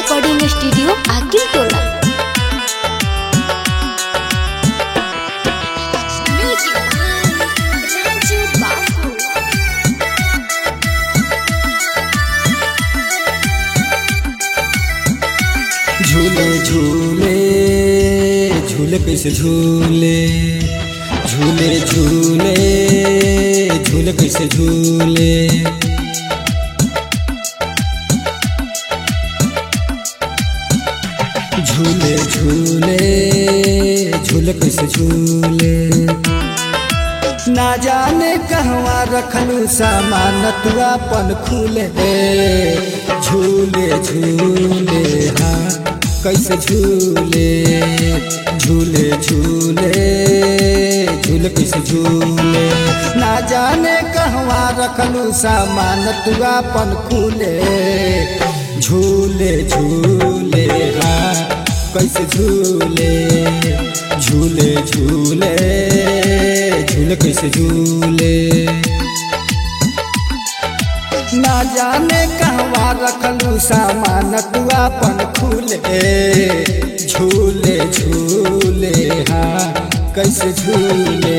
Recording studio आकिल टोला झूले झूले झूले कैसे झूले झूले झूले झूले कैसे झूले झूले झूले झूले कैसे झूले ना जाने कहवा रखलू सामान तू अपन खुले झूले झूले हाँ कैसे झूले झूले झूले झूले कैसे झूले ना जाने कहवा रखलू सामान तू अपन खुले झूले झूले हाँ कैसे झूले झूले झूले झूले कैसे झूले ना जाने कहवा रखलू सामान तू अपन खुले झूले झूले हाँ कैसे झूले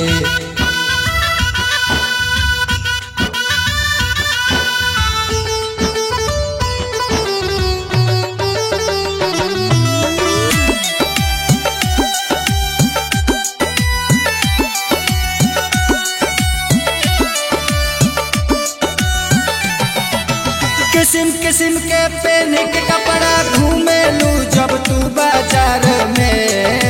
किस्म किस्म के पेन के कपड़ा घूमेलू जब तू बाजार में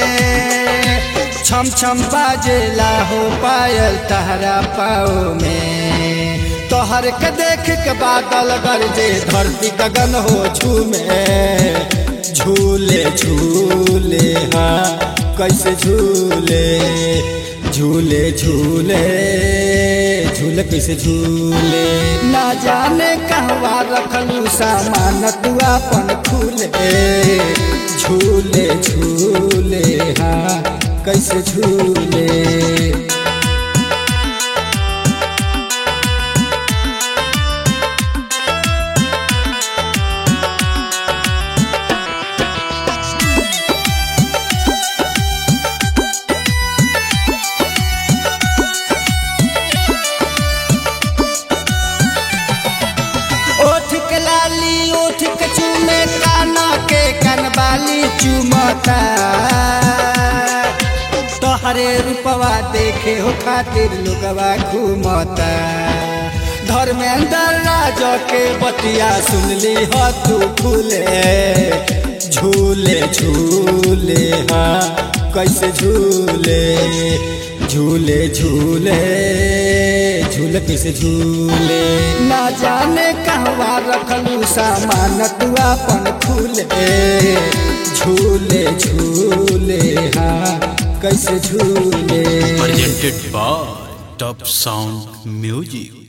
छम छम बाजेला हो पायल तहरा पाओ में तोहर के देख के बादल गरजे धरती गगन हो झूमे झूले झूले हाँ कैसे झूले झूले झूले झूले कैसे झूले ना जाने कहवा रखलू सामान तू अपन खुले झूले झूले हाँ कैसे झूले ओठ के लाली ओठ के चूमे काना के कनबाली चुमता तोहरे रूपवा देखे हो खातिर लोगवा घूमता धर्मेंद्र राज के बतिया सुनली हो तू फूले झूले झूले हाँ कैसे झूले झूले झूले झूले कैसे झूले ना जाने कहवा रखलू सामान तू अपन खुले झूले झूले हाँ कैसे झूले presented by Top Sound Music.